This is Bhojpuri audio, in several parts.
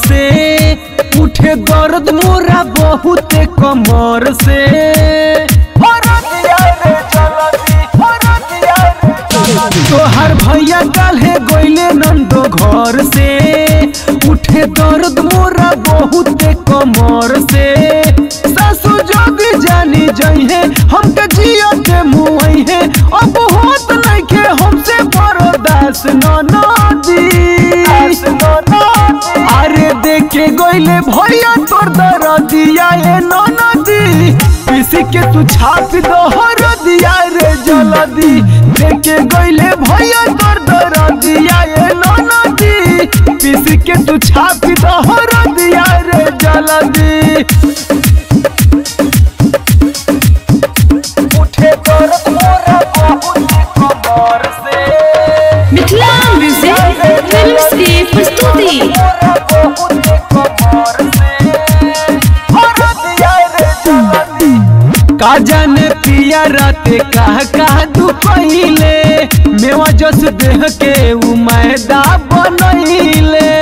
से उठे दर्द मोरा बहुत कमर से तोहर भैया काल्हे गोइले नंदो घर से उठे दर्द मोरा बहुत कमर से सासू जदी जानी जइहे हमके जिया के मुई है अब होत नइखे हमसे बर्दाश्त ननदी अरे देखे गोइले भैया तोर दरदिया ए ननदी पीसी के तू छाप दो हरदिया रे जलदी देखे गोइले भैया तोर दरदिया ए ननदी पीसी के तू छाप दो हरदिया रे जलदी उठे दर्द मोरा बहुत कमर से मिथिला म्यूजिक फिल्म्स की प्रस्तुति का जाने पिया राते कह कह दू पहिले मेवा जस देह के उ मैदा बनैले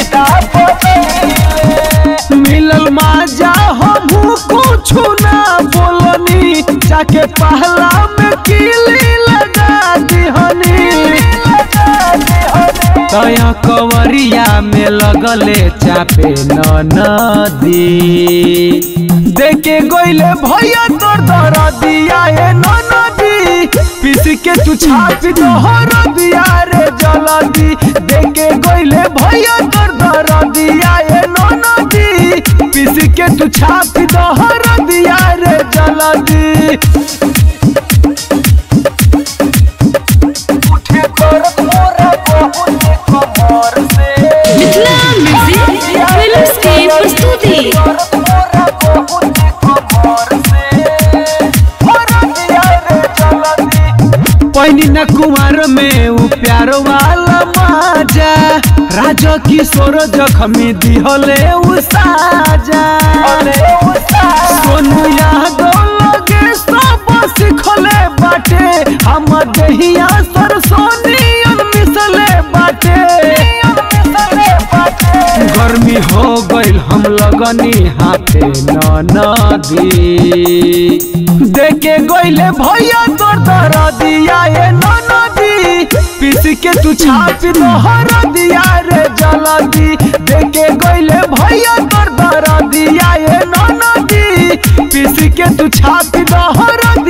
मिलल माजा हमहू कुछ ना बोलनी जाके पहला में किली लगा दिहनी तया कवरिया में लगले चापे नदी देखे गोइले भैया तोर दरदिया ए नदी पीस के तू छाप दोहर दिया रे जलदी देखे गोइले भैया तोर दरदिया ए नदी पीस के तू छाप दोहर दिया रे जलदी उठे दर्द मोरा बहुत कमर से मिथिला म्यूजिक फिल्म्स की प्रस्तुति पहिनी न कुमार में उ प्यार वाला माजा राजा किशोर जखमी दिहले उ साजा सोनू यादव लगे सब सिखले बाटे हम दहिया सरसोनियन मिसले बाटे गर्मी हो गइल हम लगनी हाथे नदी देखे गइले भैया तोर दरदिया ए नदी पीस के तू छाप दोहर दिया रे जलदी देखे गइले भैया तोर दरदिया ए नदी पीस के तू छाप दोहर